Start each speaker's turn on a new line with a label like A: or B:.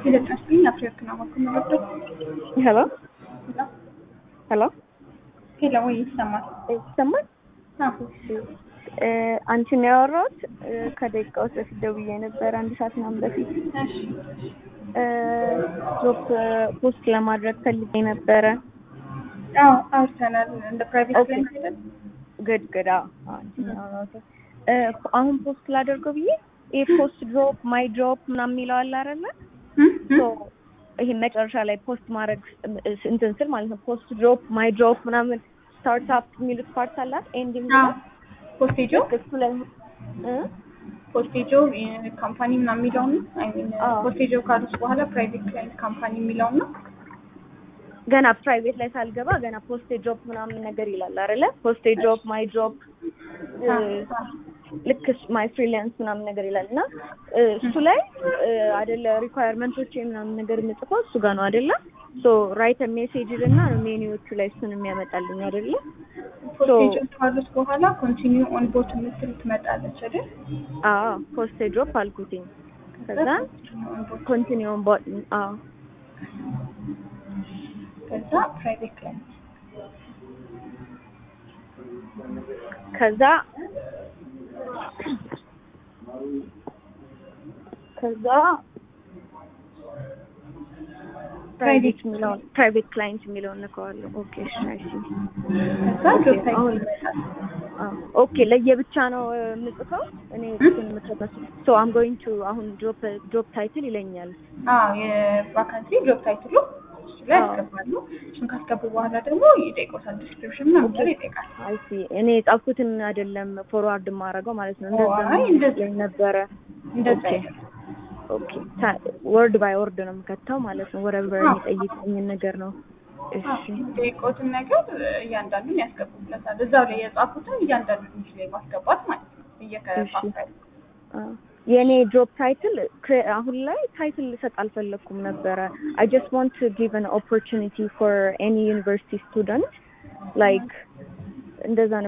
A: የደረስልኝ አፍሪካ በኩል ነበር።
B: ሄሎ ሄሎ
A: ሄሎ፣ ወይ ይሰማል?
B: ይሰማል?
A: አዎ፣
B: አንቺን ያወራሁት ከደቂቃዎች በፊት ደውዬ ነበር፣ አንድ ሰዓት ምናምን በፊት
A: እሺ፣
B: ጆብ ፖስት ለማድረግ ፈልጌ ነበረ።
A: አዎ፣ አውርተናል። እንደ ፕራይቬት
B: ኦኬ።
A: ክላይንት አይደል?
B: ግድ ግድ አዎ፣ አዎ፣ አንቺን ያወራሁት እ፣ አሁን ፖስት ላደርገው ብዬ ይሄ ፖስት ድሮፕ ማይ ድሮፕ ምናምን የሚለው አለ አይደለ?
A: እም፣ እም።
B: ሶ ይሄ መጨረሻ ላይ ፖስት ማድረግ እንትን ስል ማለት ነው ፖስት ድሮፕ ማይ ድሮፕ ምናምን ስታርትአፕ የሚሉት ፓርት አላት ኤንዲንግ
A: አዎ፣ ፖስቴጆ
B: እሱ ላይ እ
A: ፖስቴጆ ካምፓኒ ምናምን የሚለውን ነው። አይ ሚን
B: አዎ።
A: ፖስቴጆ ካሉት በኋላ ፕራይቬት ክላይንት ካምፓኒ የሚለውን ነው።
B: ገና ፕራይቬት ላይ ሳልገባ ገና ፖስቴ ጆብ ምናምን ነገር ይላል አይደለ? ፖስቴ ጆብ ማይ ጆብ ልክ ማይ ፍሪላንስ ምናምን ነገር ይላል እና እ፣ እሱ ላይ እ፣ አይደለ ሪኳየርመንቶች ምናምን ነገር የምጽፈው እሱ ጋር ነው አይደለ? ሶ ራይት ሜሴጅ እና ሜኒዎቹ ላይ እሱን የሚያመጣልኝ አይደለ?
A: ፖስቴጆ ካሉት በኋላ ኮንቲኒው ኦን ቦት የምትል ትመጣለች አይደል?
B: አዎ ፖስቴ ጆብ አልኩትኝ። ከዛ
A: continue on board።
B: ኮንቲኒውን ቦት አዎ
A: ከዛ ፕራይቬት ክላይንት
B: ከዛ ከዛ ፕራይቬት የሚለውን ፕራይቬት ክላይንት የሚለውን ነከዋለሁ። ኦኬ እሺ አይ ሲ
A: ከዛ ጆብ ታይትል
B: አሁን-
A: ይመጣል።
B: አዎ ኦኬ ለየብቻ ነው እ፣ የምጽፈው እኔ እሱን የምጽፈው ሶ አም ጎይንግ ቱ አሁን ጆብ ጆብ ታይትል ይለኛል።
A: አዎ የቫካንሲ ጆብ ታይትሉ እሱ ላይ
B: አዎ።
A: ያስገባሉ። እሱን ካስገቡ በኋላ ደግሞ ይጠይቆታል። ዲስክሪፕሽን ምናምን ነገር ይጠይቃል።
B: አይ ሲ እኔ የጻፍኩትን አይደለም ፎርዋርድ የማደርገው ማለት ነው። እንደዛ
A: አይ እንደዛ
B: ይመስለኝ ነበረ።
A: እንደዛ
B: ኦኬ
A: አይደለም።
B: ኦኬ ወርድ ባይ ወርድ ነው የምከተው ማለት ነው። ወረበር የሚጠይቀኝን ነገር ነው። እሺ
A: የሚጠይቆትን ነገር እያንዳንዱን ያስገቡለታል። እዛው ላይ የጻፉትን እያንዳንዱን እንጂ ላይ ማስገባት ማለት ነው። እየከፋፈሉ
B: አ፣ የእኔ ጆብ ታይትል አሁን ላይ ታይትል ልሰጥ አልፈለግኩም ነበረ። አይ ጀስት ዋንት ቱ ጊቭ አን ኦፖርቹኒቲ ፎር ኤኒ ዩኒቨርሲቲ ስቱደንት ላይክ እንደዛ